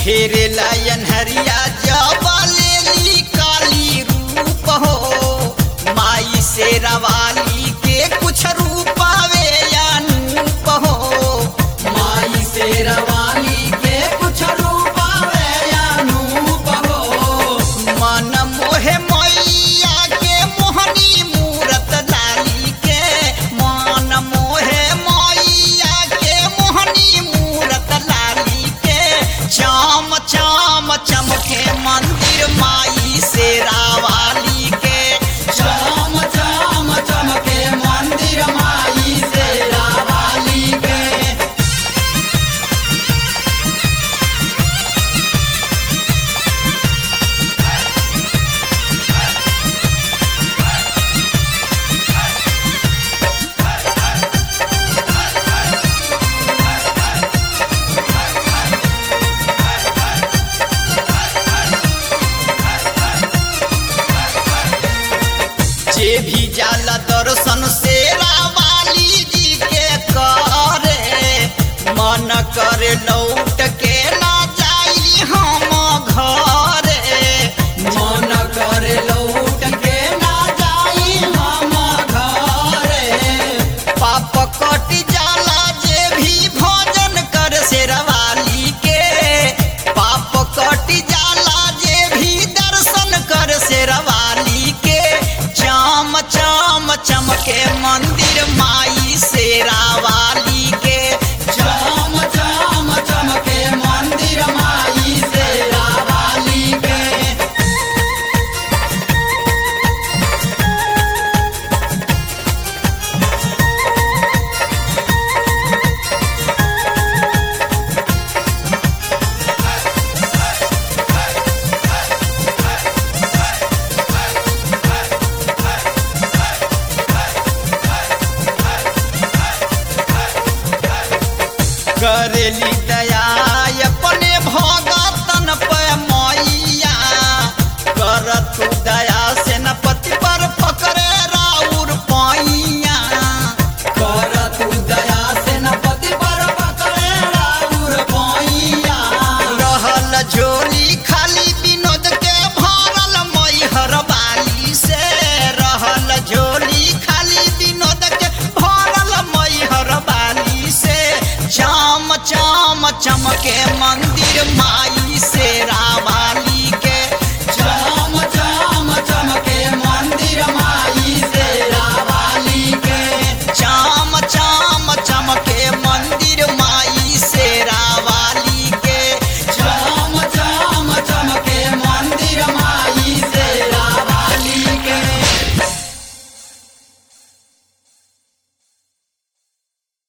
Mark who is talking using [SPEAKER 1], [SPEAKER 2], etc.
[SPEAKER 1] घेरे लायन हरिया जबलेली काली रूप हो माई से रवाली के कुछ रूपावे अनूप हो
[SPEAKER 2] माई से रवाली के कुछ रूपावे अनूप हो
[SPEAKER 1] मन मोहे मैया के मोहनी मूरत लाली के मन मोहे मैया के मोहनी मूरत लाली के चाम चाम चमके मंदिर माई से रावाली के
[SPEAKER 2] चाम चाम चमके मंदिर माई से रवाली के
[SPEAKER 1] जे भी जाला दर्शन से रावाली जी के करे मन करे लौट के ना जाई हम घरे
[SPEAKER 2] मन करे लौट के ना जाई हम घरे
[SPEAKER 1] पाप कट जाला जे भी भोजन कर से रवाली के पाप कट जाला जे भी दर्शन कर से रवाली के चाम चाम चमके मंदिर माई से रावाली के
[SPEAKER 2] चाम चाम चमके मंदिर माई से रवाली के
[SPEAKER 1] करेली दया अपने भगतन पे मैया कर तू दया से न पति पर पकड़े राउर पैया
[SPEAKER 2] कर तू दया से न पति पर पकड़े राउर पैया
[SPEAKER 1] रहल झोली खाली विनोद के भरल मैहर बाली से रहल झोली खाली विनोद के भरल मैहर बाली से चाम चाम चमके मंदिर माई से रावाली